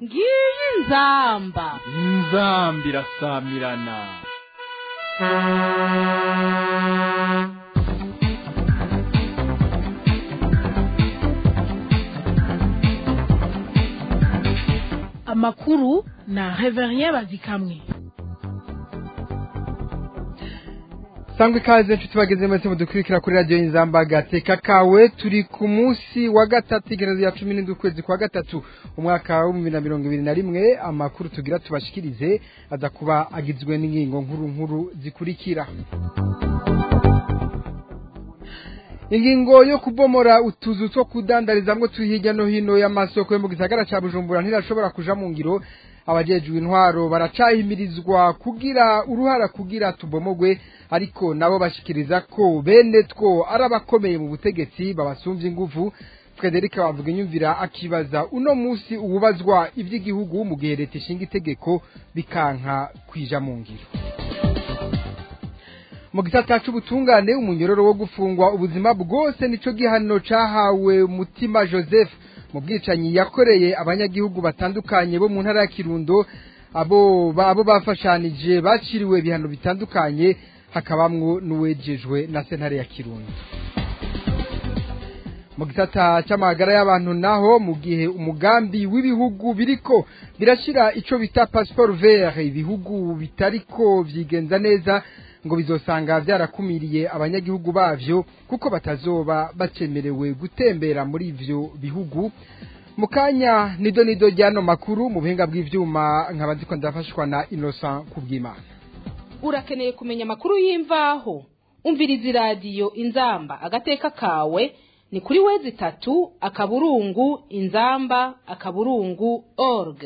ngiyi inzamba inzambi irasamirana amakuru na reverien bazikamwe sangwa ikaze nshuti bageze mwese mudukurikira kuri radiyo y'inzamba gateka kawe turi ku munsi wa gatatu igerezo ya cumi n'indwi ukwezi kwa gatatu umwaka w'ibihumbi na mirongo ibiri na rimwe amakuru tugira tubashikirize aza kuba agizwe n'ingingo nkuru nkuru zikurikira ingingo yo kubomora utuzu two kudandarizamwo turi hirya no hino y'amasoko yo mu gisagara ca bujumbura ntirashobora kuja mu ngiro abajejwe intwaro baracahimirizwa kugira uruhara kugira tubomogwe ariko nabo bashikiriza ko bene two ari abakomeye mu butegetsi babasumvye inguvu Frederic bavuga inyumvira akibaza uno musi ububazwa ivy'igihugu mu gihe leta ishinga itegeko bikanka kwija mu ngiro mu gisata c'ubutungane umunyororo wo gufungwa ubuzima bwose nico gihano cahawe mutima Joseph mu bwicanyi yakoreye abanyagihugu batandukanye bo mu ntara ya Kirundo abo abo bafashanije baciriwe ibihano bitandukanye hakabamwo n'uwejejwe na sentare ya Kirundo mu gisata c'amagara y'abantu naho mu gihe umugambi w'ibihugu biriko birashira ico bita passeport vert ibihugu bitariko vyigenza neza ngo bizosanga byarakumiriye abanyagihugu bavyo kuko batazoba bacemerewe gutembera muri ivyo bihugu mu kanya nido nido ryano makuru mu buhinga bw'ivyuma nkaba ndiko ndafashwa na Innocent kubw'Imana urakeneye kumenya amakuru y'imvaho umviriza iradiyo inzamba agateka kawe ni kuri wezi itatu akaburungu inzamba akaburungu org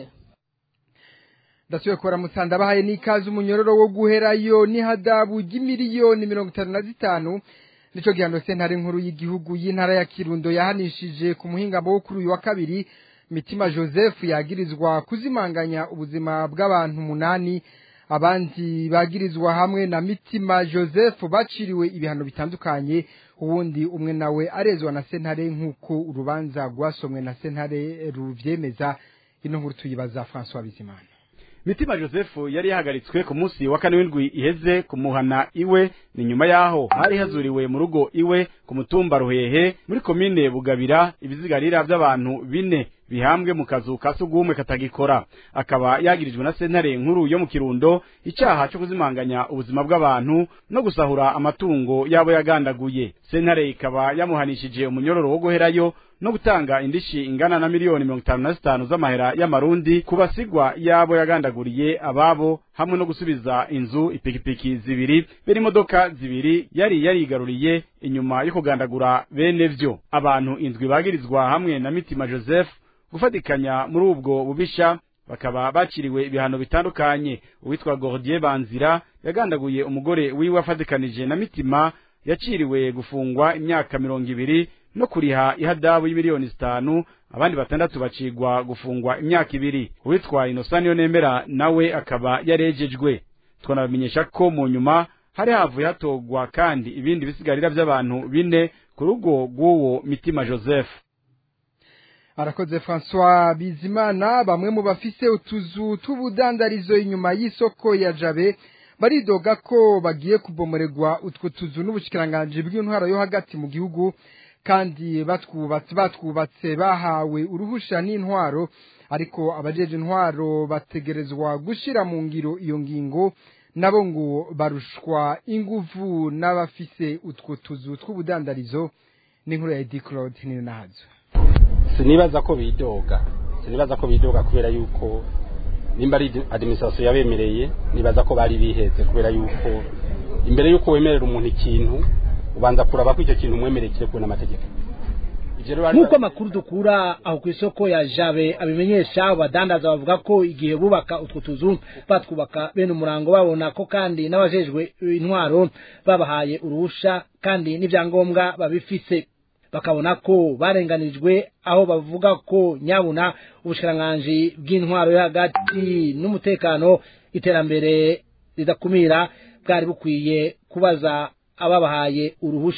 ndasubiye kubara musanda bahaye n'ikaze umunyororo wo guherayo n'ihadabu ry'imiliyoni mirongo itanu na zitanu nico gihano sentare nkuru y'igihugu y'intara ya kirundo yahanishije ku muhingamo wo kuri uyu wa kabiri mitima joseph yagirizwa kuzimanganya ubuzima bw'abantu umunani abandi bagirizwa hamwe na mitima joseph baciriwe ibihano bitandukanye uwundi umwe nawe arezwa na sentare nk'uko urubanza rwasomwe na sentare ruvyemeza ino nkuru tuyibaza françois bizimana mitima joseph yari yahagaritswe ku munsi wa kane w'indwi iheze kumuhana iwe ni nyuma yaho hari hazuriwe mu rugo iwe ku mutumba ruhehe muri komine bugabira ibizigarira by'abantu bine bihambwe mu kazu ka sugumwe katagikora akaba yagirijwe na sentare nkuru yo mu kirundo icyaha cyo kuzimanganya ubuzima bw'abantu no gusahura amatungo yabo yagandaguye sentare ikaba yamuhanishije umunyororo wo guherayo no gutanga indishi ingana na miliyoni mirongo itanu na zitanu z'amahera y'amarundi ku basigwa yabo yagandaguriye ababo hamwe no gusubiza inzu ipikipiki zibiri bene imodoka zibiri yari yarigaruriye inyuma yo kugandagura bene vyo abantu indwi bagirizwa hamwe na mitima joseph gufatikanya muri ubwo bubisha bakaba baciriwe ibihano bitandukanye uwitwa Gordier Banzira yagandaguye umugore wiwe afatikanije na mitima yaciriwe gufungwa imyaka mirongo ibiri no kuriha ihadabu y'imiliyoni zitanu abandi batandatu bacigwa gufungwa imyaka ibiri uwitwa Innocent yo nemera nawe akaba yarejejwe twanabamenyesha ko mu nyuma hari havuye hatogwa kandi ibindi bisigarira by'abantu bine ku rugo rw'uwo mitima Joseph arakoze François Bizimana bamwe mu bafise utuzu tw'ubudandarizo inyuma y'isoko ya Jabe baridoga ko bagiye kubomoregwa utwo tuzu n'ubushikiranganje bw'intwaro yo hagati mu gihugu kandi batwubatse batwubatse bahawe uruhusha n'intwaro ariko abajeje intwaro bategerezwa gushira mu ngiro iyo ngingo nabo ngo barushwa inguvu n'abafise utwo tuzu tw'ubudandarizo n'inkuru ya Eddie Claude Ninahazo sinibaza ko bidoga sinibaza ko bidoga kubera yuko nimba ari administration yabemereye nibaza ko bari biheze kubera yuko imbere yuko wemerera umuntu ikintu ubanza kuraba ko icyo kintu umwemereye kirekwe n'amategeko nk'uko amakuru dukura aho ku isoko ya jabe abimenyesha abadandaza bavuga ko igihe bubaka utwo tuzu batwubaka bene umurango babona ko kandi n'abajejwe intwaro babahaye uruhusha kandi n'ibyangombwa babifise bakabona ko barenganijwe aho bavuga ko nyabuna ubushikiranganje bw'intwaro yo hagati n'umutekano iterambere ridakumira bwari bukwiye kubaza ababahaye uruhusha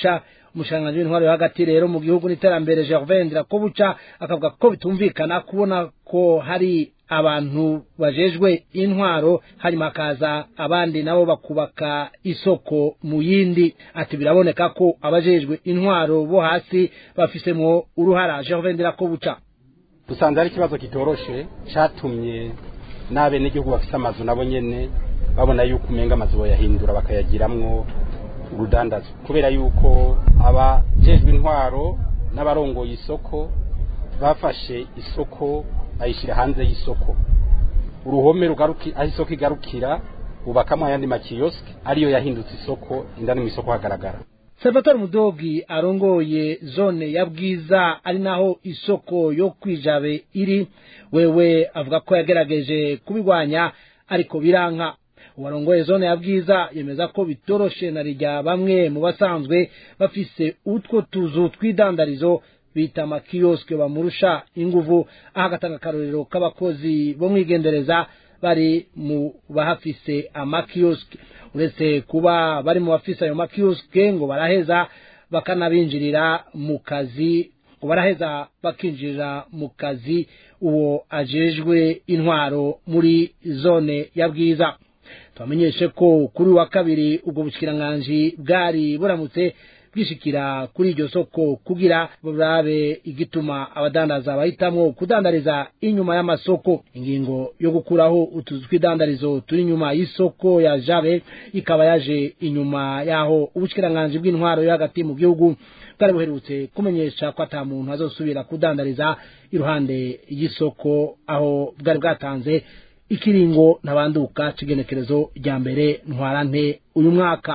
umushikiranganji w'intwaro yo hagati rero mu gihugu n'iterambere Gervais Ndirakobuca akavuga ko bitumvikana kubona ko hari abantu bajejwe intwaro hanyuma hakaza abandi nabo bakubaka isoko mu yindi ati biraboneka ko abajejwe intwaro bo hasi bafisemwo uruhara Gervais Ndirakobuca dusanze ari ikibazo kitoroshe catumye n'abe n'igihugu bafise amazu nabo nyene babona yuko umenga amazu boyahindura bakayagiramwo urudandazo kubera yuko abajejwe intwaro n'abarongoye isoko bafashe isoko ayishyira hanze y'isoko uruhome rugaruki aho isoko igarukira bubakamo ayandi makiyosike ariyo yahindutse isoko indani mu isoko hagaragara Salvatore Mudogi arongoye zone ya Bwiza ari naho isoko yo kwijabe iri wewe avuga ko yagerageje kubigwanya ariko biranka uwarongoye zone ya Bwiza yemeza ko bitoroshe na rijya bamwe mu basanzwe bafise utwo tuzu twidandarizo bita makiyosike bamurusha inguvu aho agatanga akarorero k'abakozi bo mwigendereza bari mu bahafise amakiyosike uretse kuba bari mu bafise ayo makiyosike ngo baraheza bakanabinjirira mu kazi ngo baraheza bakinjirira mu kazi uwo ajejwe intwaro muri zone ya bwiza tubamenyeshe ko kuri wa kabiri ubwo bushikiranganje bwari buramutse bwishikira kuri iryo soko kugira burabe igituma abadandaza bahitamwo kudandariza inyuma y'amasoko ingingo yo gukuraho utuzu tw'idandarizo turi inyuma y'isoko ya jabe ikaba yaje inyuma yaho ubushikiranganje bw'intwaro yo hagati mu gihugu bwari buherutse kumenyesha ko ata muntu azosubira kudandariza iruhande y'isoko aho bwari bwatanze ikiringo ntabanduka c'igenekerezo rya mbere ntwarante uyu mwaka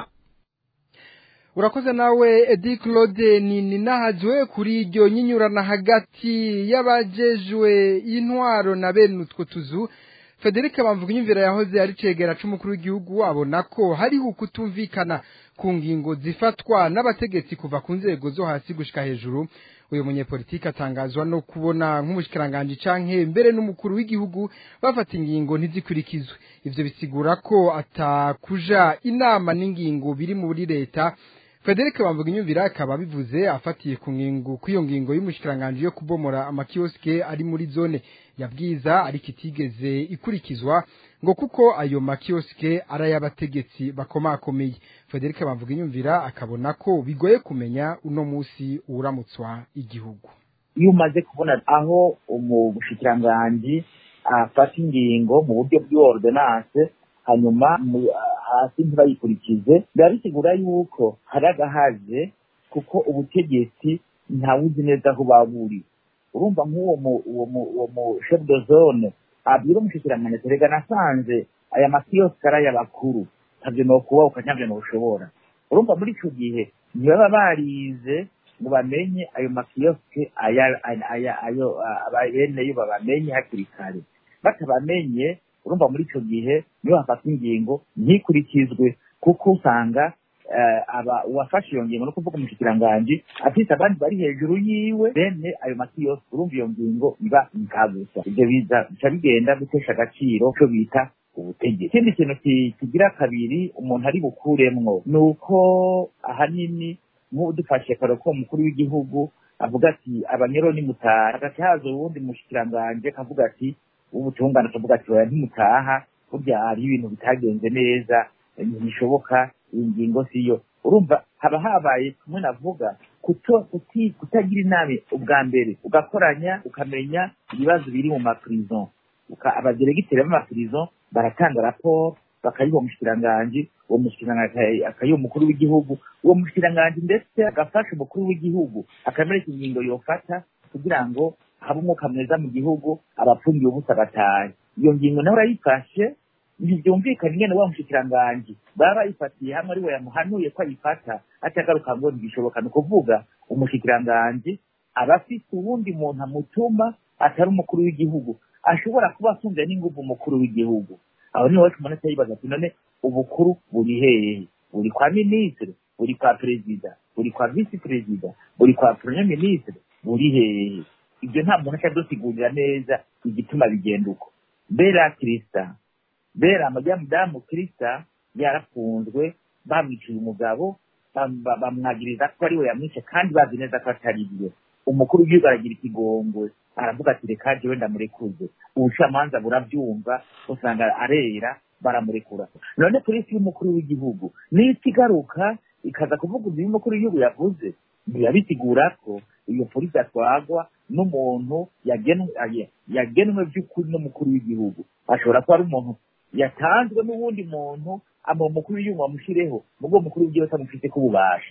urakoze nawe edi claude ni ninahajwe kuri iryo nyinyurana hagati y'abajejwe intwaro na bene utwo tuzu federica bamvuga inyumvira yahoze ari cegera c'umukuru w'igihugu abona ko hariho kutumvikana ku ngingo zifatwa n'abategetsi kuva ku nzego zo hasi gushika hejuru uyu munyepolitiki atangazwa no kubona nk'umushikiranganji canke mbere n'umukuru w'igihugu bafata ingingo ntizikurikizwe ivyo bisigura ko atakuja inama n'ingingo biri muri leta Frederic Bamvuga inyumvira akaba bivuze afatiye ku ngingo kw'iyo ngingo y'umushikiranganje yo kubomora amakioske ari muri zone ya bwiza ariko itigeze ikurikizwa ngo kuko ayo makioske ari ay'abategetsi bakomakomeye Frederic Bamvuga inyumvira akabona ko bigoye kumenya uno musi uramutswa igihugu iyo umaze kubona aho umushikiranganji afata ingingo mu buryo bw'ordonance hanyuma hasi ntibayikurikize biba bisigura yuko hari agahaze kuko ubutegetsi ntawuzi neza aho baburi urumva nk'uwo uwo mu chef de zone abwira umushikiranganji terega nasanze aya makiyosike ari ay'abakuru ntabyo nokuba ukanyabyo ntushobora urumva muri icyo gihe ntibaba barize ngo bamenye ayo makiyosike ayo beneyo babamenye hakiri kare batabamenye urumva muri icyo gihe niyo hafata ingingo ntikurikizwe kuko usanga uwafashe iyo ngingo no kuvuga umushikiranganji afite abandi bari hejuru yiwe bene ayo makiyosike urumva iyo ngingo iba inkagusa ibyo bica bigenda gutesha agaciro cyo bita ubutegetsi ikindi kintu kigira kabiri umuntu ari bukuremwo ni uko ahanini nk'udufashe kare ko umukuru w'igihugu avuga ati abanyero nimutaha hagati haza uwundi mushikiranganje akavuga ati ubutungane akavuga ati oya ntimutaha burya hariho ibintu bitagenze neza ntibishoboka iyi ngingo siyo urumva haba habaye kumwe navuga kutagira inama ubwa mbere ugakoranya ukamenya ibibazo biri mu maprison abaderegiteri b'amaprison baratanga raporo bakayiha umushikiranganji uwo mushikiranganji akayiha umukuru w'igihugu uwo mushikiranganji ndetse agafasha umukuru w'igihugu akamereka ingingo yofata kugira ngo habe umwuka mwiza mu gihugu abapfungiye ubusa batahe iyo ngingo nawe urayifashe ntibyumvikana ingene wa mushikiranganji baba bayifatiye hamwe ari we yamuhanuye ko ayifata atagaruka ngo ntibishoboka ni ukuvuga umushikiranganji aba afite uwundi muntu amutuma atari umukuru w'igihugu ashobora kuba afunze n'inguvu umukuru w'igihugu aho niho wacu umuntu yibaza ati none ubukuru buri hehe buri kwa minisitiri buri kwa perezida buri kwa visi perezida buri kwa premier minisitiri buri hehe ibyo nta muntu ashobora dusigurira neza igituma bigenda uko bera kirisita bera amajyamudamu kirisita yarafunzwe bamwiciye umugabo bamwagiriza ko ari we yamwishe kandi bazi neza ko atari byo umukuru w'igihugu aragira ikigongwe aravuga ati reka jewe ndamurekuze ubucamanza burabyumva usanga arera baramurekura none polisi y'umukuru w'igihugu niyo igaruka ikaza kuvuga ibyo umukuru w'igihugu yavuze ntiyabisigura ko iyo polisi yatwagwa n'umuntu yagenwe by'ukuri n'umukuru w'igihugu ashobora kuba ari umuntu yatanzwe n'uwundi muntu ama umukuru w'igihugu amushireho nubwo umukuru w'igihugu atamufite ko ububasha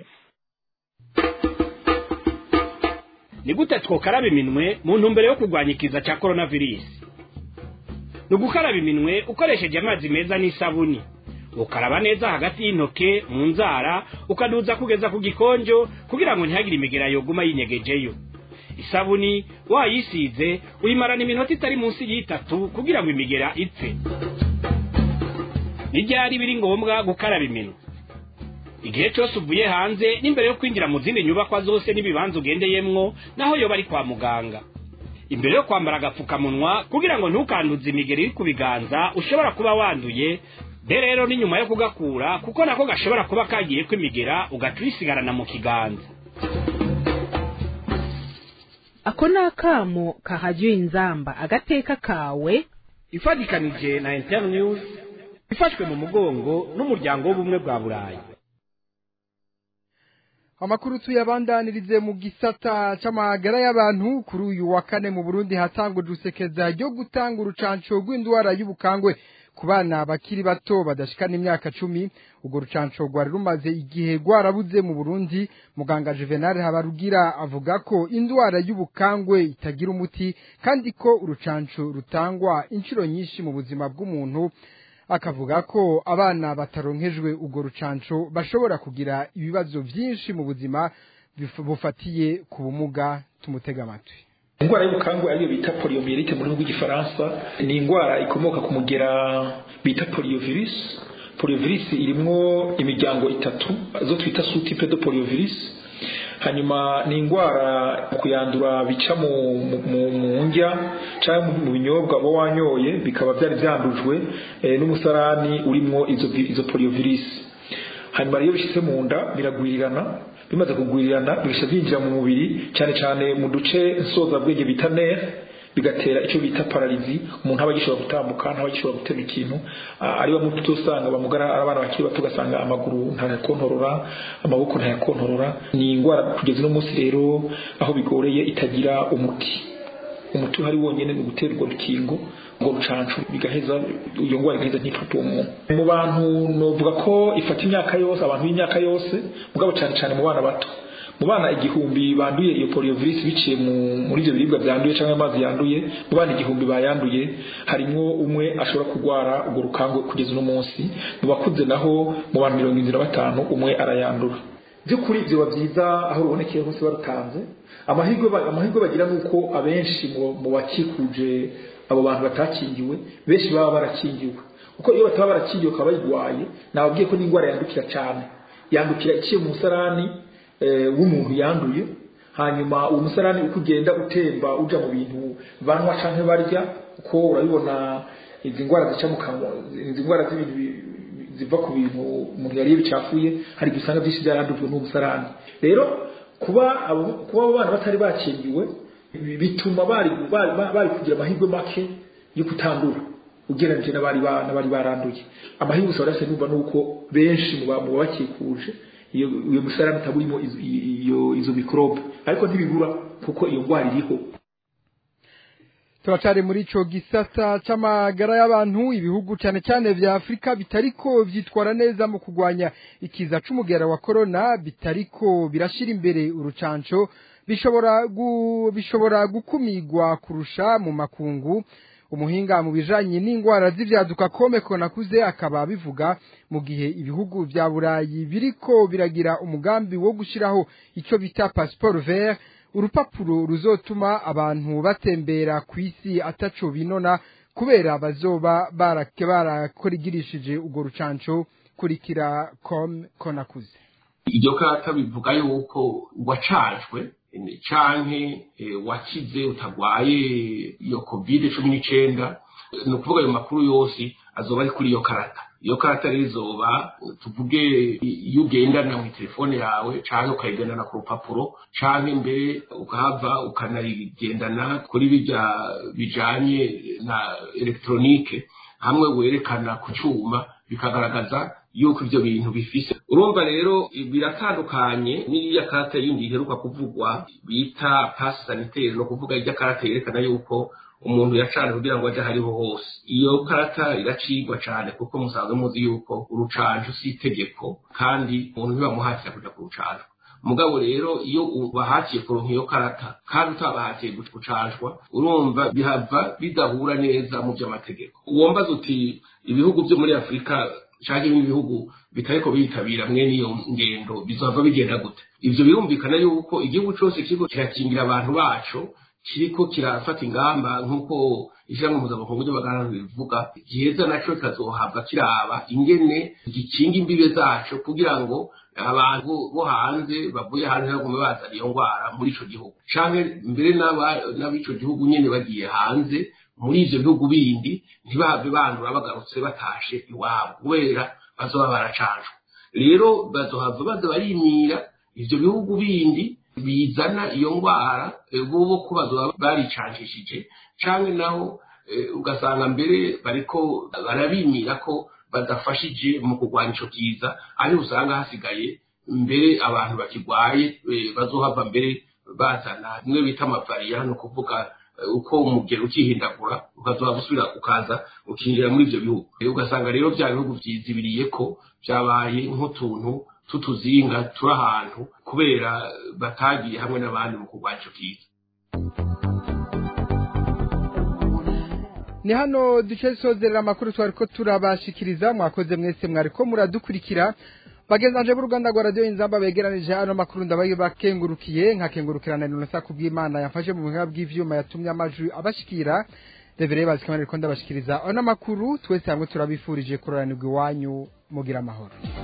ni gute twokaraba iminwe mu ntumbero yo kurwanya ikiza cya coronavirus ni ugukaraba iminwe ukoresheje amazi meza n'isabuni ukaraba neza hagati y'intoke mu nzara ukaduza kugeza ku gikonjo kugira ngo ntihagire imigera yoguma yinyegejeyo isabuni wayisize uyimarana iminota itari munsi y'itatu kugira ngo imigera ipfe n'ibyari biri ngombwa gukaraba iminwe igihe cyose uvuye hanze n'imbere yo kwinjira mu zindi nyubakwa zose n'ibibanza ugendeyemwo naho yoba ari kwa muganga imbere yo kwambara agapfukamunwa kugira ngo ntukanduze imigeri iri ku biganza ushobora kuba wanduye be rero ni nyuma yo kugakura kuko nako gashobora kuba kagiye kwimigera ugaca uyisigarana mu kiganza ako ni akamo kahajya inzamba agateka kawe ifatikanije na internews ifashwe mu mugongo n'umuryango w'ubumwe bwa burayi amakuru tuyabandanirize mu gisata c'amagara y'abantu kuri uyu wa kane mu Burundi hatangujwe usekeza ryo gutanga urucanco rw'indwara y'ubukangwe ku bana bakiri bato badashikana imyaka cumi urwo rucanco rwari rumaze igihe rwarabuze mu Burundi muganga Juvenal Habarugira avuga ko indwara y'ubukangwe itagira umuti kandi ko urucanco rutangwa inshuro nyinshi mu buzima bw'umuntu akavuga ko abana bataronkejwe urwo rucanco bashobora kugira ibibazo byinshi mu buzima bufatiye ku bumuga tumutega amatwi indwara y'ubukangwe ariyo bita poliomyelite mu rurimi rw'igifaransa ni indwara ikomoka ku mugera bita poliovirus poliovirus irimwo imiryango itatu zo twita sous-type de poliovirus hanyuma ni indwara kuyandura bica mu mu ndya cyangwa mu binyobwa uba wanyoye bikaba byari byandujwe n'umusarani urimo izo izo poliovirus hanyuma rero bishyize mu nda biragwirirana bimaze kugwirirana bihita byinjira mu mubiri cyane cyane mu duce nsozabwenge bita nere bigatera icyo bita pararizi umuntu aba agishobora gutambuka ntaba agishobora gutema ikintu ari bamwe tuto usanga bamugara abana bakiri bato ugasanga amaguru ntayakontorora amaboko ntayakontorora ni indwara kugeza uno munsi rero aho bigoreye itagira umuti umuti uhari wonyine ni ugutera urwo rukingo urwo rucancu bigaheza iyo ndwara igaheza ntifata uwo muntu mu bantu novuga ko ifata imyaka yose abantu b'imyaka yose mugabo cyane cyane mu bana bato mu bana igihumbi banduye iyo poliovirus biciye muri ibyo biribwa byanduye cyangwa amazi yanduye mu bana igihumbi bayanduye harimo umwe ashobora kurwara urwo rukangwe kugeza uno munsi mu bakuze naho mu bantu mirongo irindwi na batanu umwe arayandura by'ukuri biba byiza aho rubonekeye hose barutanze amahirwe amahirwe bagira ni uko abenshi mu bakikuje abo bantu batakingiwe benshi baba barakingiwe kuko iyo bataba barakingiwe bakaba bayirwaye nababwiye ko n'indwara yandukira cyane yandukira iciye mu musarani w'umuntu yanduye hanyuma uwo musarani uko ugenda utemba uja mu bintu banywa canke barya uko urabibona izi ndwara zica mu kanwa izi ndwara z'ibintu ziva ku bintu umuntu yariye bicafuye hari igihe usanga byinshi byarandujwe n'uwo musarani rero kuba kuba abo bana batari bakingiwe bituma bari bari kugira amahirwe make yo kutandura ugereranyije n'abari n'abari baranduye amahirwe usaba rase numva nuko benshi mu bakikuje iyo iyo musarani utaburimo iyo izo mikorobe ariko ntibibura kuko iyo ndwara iriho turacari muri ico gisata c'amagara y'abantu ibihugu cane cane vya Afrika bitariko vyitwara neza mu kugwanya ikiza c'umugera wa corona bitariko birashira imbere urucanco bishobora gu, bishobora gukumigwa kurusha mu makungu umuhinga mu bijanye n'ingwara z'ivyaduka komeko nakuze akaba bivuga mu gihe ibihugu vya burayi biriko biragira umugambi wo gushiraho ico bita passeport vert urupapuro ruzotuma abantu batembera ku isi ataco binona kubera bazoba barake barakorigirishije urwo rucanco kurikira com konakuze iryo kata bivuga yuko wacajwe canke wakize utagwaye iyo covid cumi n'icenda ni ukuvuga ayo makuru yose azoba ari kuri iyo karata iyo karata rero izoba tuvuge iyo ugendana mu telefone yawe cyangwa ukayigendana ku rupapuro cyangwa mbere ukahava ukanayigendana kuri bijya bijanye na elegitoronike hamwe werekana ku cyuma bikagaragaza yuko ibyo bintu bifise urumva rero biratandukanye n'iriya karata yindi iheruka kuvugwa bita pasi sanitaire no kuvuga irya karata yerekana yuko umuntu yacana kugira ngo aje hariho hose iyo karata iracigwa cyane kuko musanzwe muzi yuko urucanjo si itegeko kandi umuntu ntibamuhatira kuja ku rucanjo mugabo rero iyo ubahatiye kuronka iyo karata kandi utabahatiye gucanjwa urumva bihava bidahura neza mu by'amategeko uwombaza uti ibihugu byo muri afurika cyangwa ibindi bihugu bitariko bitabira mwene iyo ngendo bizava bigenda gute ivyo birumvikana yuko igihugu cose kiriko kirakingira abantu baco kiriko kirafata ingamba nk'uko ishyirahamwe mpuzamakungu ry'abaganga bivuga giheza naco kikazohabwa kiraba ingene gikinga imbibe zaco kugira ngo abantu bo hanze bavuye hanze bagume bazana iyo ndwara muri ico gihugu canke mbere n'ab'ico gihugu nyene bagiye hanze muri ivyo bihugu bindi ntibahave bandura bagarutse batashe iwabo kubera bazoba baracanjwe rero bazohava baza barimira ivyo bihugu bindi bizana iyo ndwara bobo ko bazoba baricanjishije canke naho ugasanga mbere bariko barabimira ko badafashije mu kurwanya ico kiza ariho usanga hasigaye mbere abantu bakigwaye bazohava mbere bazana bimwe bita amavariya ni ukuvuga uko umugero ukihindagura ukazoba gusubira ukaza ukinjira muri ivyo bihugu ugasanga rero vya bihugu vyizibiriye ko vyabaye nk'utuntu tutuzinga turi ahantu kubera batagiye hamwe n'abandi mu kurwanya ico kiza ni hano duce sozerera amakuru twari ko turabashikiriza mwakoze mwese mwari ko muradukurikira bagezanje b'uruganda rwa radiyo inzamba begeranije hano makuru ndabaye bakengurukiye nkakengurukirana n'urusa kubw'imana yafashe mu buhinga bw'ivyuma yatumye amajwi abashikira revereye bazikamana riko ndabashikiriza ano makuru twese hamwe turabifurije kuroranirwa iwanyu mugira amahoro